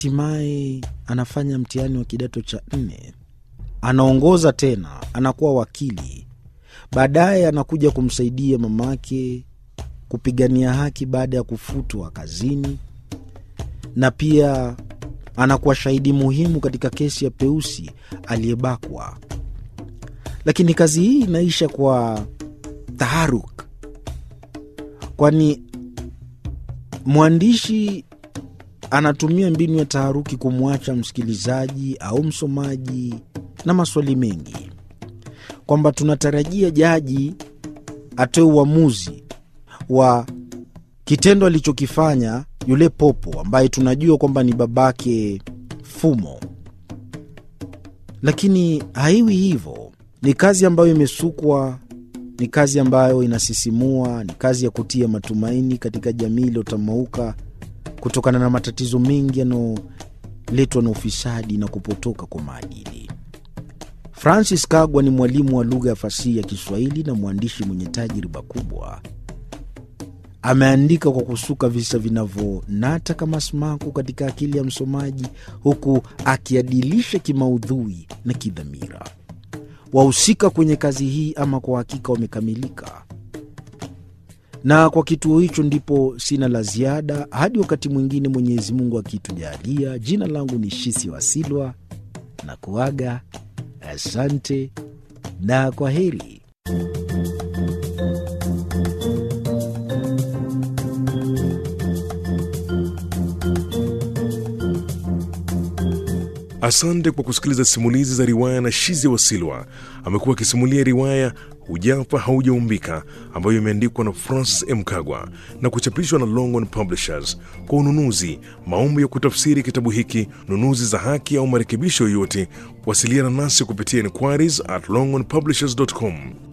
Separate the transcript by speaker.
Speaker 1: hatimaye anafanya mtihani wa kidato cha nne, anaongoza tena, anakuwa wakili. Baadaye anakuja kumsaidia mamake kupigania haki baada ya kufutwa kazini, na pia anakuwa shahidi muhimu katika kesi ya Peusi aliyebakwa. Lakini kazi hii inaisha kwa taharuk, kwani mwandishi anatumia mbinu ya taharuki kumwacha msikilizaji au msomaji na maswali mengi, kwamba tunatarajia jaji atoe uamuzi wa kitendo alichokifanya yule popo ambaye tunajua kwamba ni babake Fumo, lakini haiwi hivyo. Ni kazi ambayo imesukwa, ni kazi ambayo inasisimua, ni kazi ya kutia matumaini katika jamii iliyotamauka kutokana na matatizo mengi yanayoletwa na ufisadi na kupotoka kwa maadili. Francis Kagwa ni mwalimu wa lugha ya fasihi ya Kiswahili na mwandishi mwenye tajriba kubwa. Ameandika kwa kusuka visa vinavyonata kama sumaku katika akili ya msomaji, huku akiadilisha kimaudhui na kidhamira. Wahusika kwenye kazi hii ama kwa hakika wamekamilika, na kwa kituo hicho ndipo sina la ziada hadi wakati mwingine, Mwenyezi Mungu akitujalia. Jina langu ni Shisi Wasilwa na kuaga, asante na kwa heri.
Speaker 2: Asante kwa kusikiliza simulizi za riwaya na Shizi Wasilwa. Amekuwa akisimulia riwaya Hujapa Haujaumbika ambayo imeandikwa na Francis M. Kagwa na kuchapishwa na Longhorn Publishers. Kwa ununuzi, maombi ya kutafsiri kitabu hiki, nunuzi za haki au marekebisho yoyote, wasiliana nasi kupitia inquiries at longhornpublishers.com.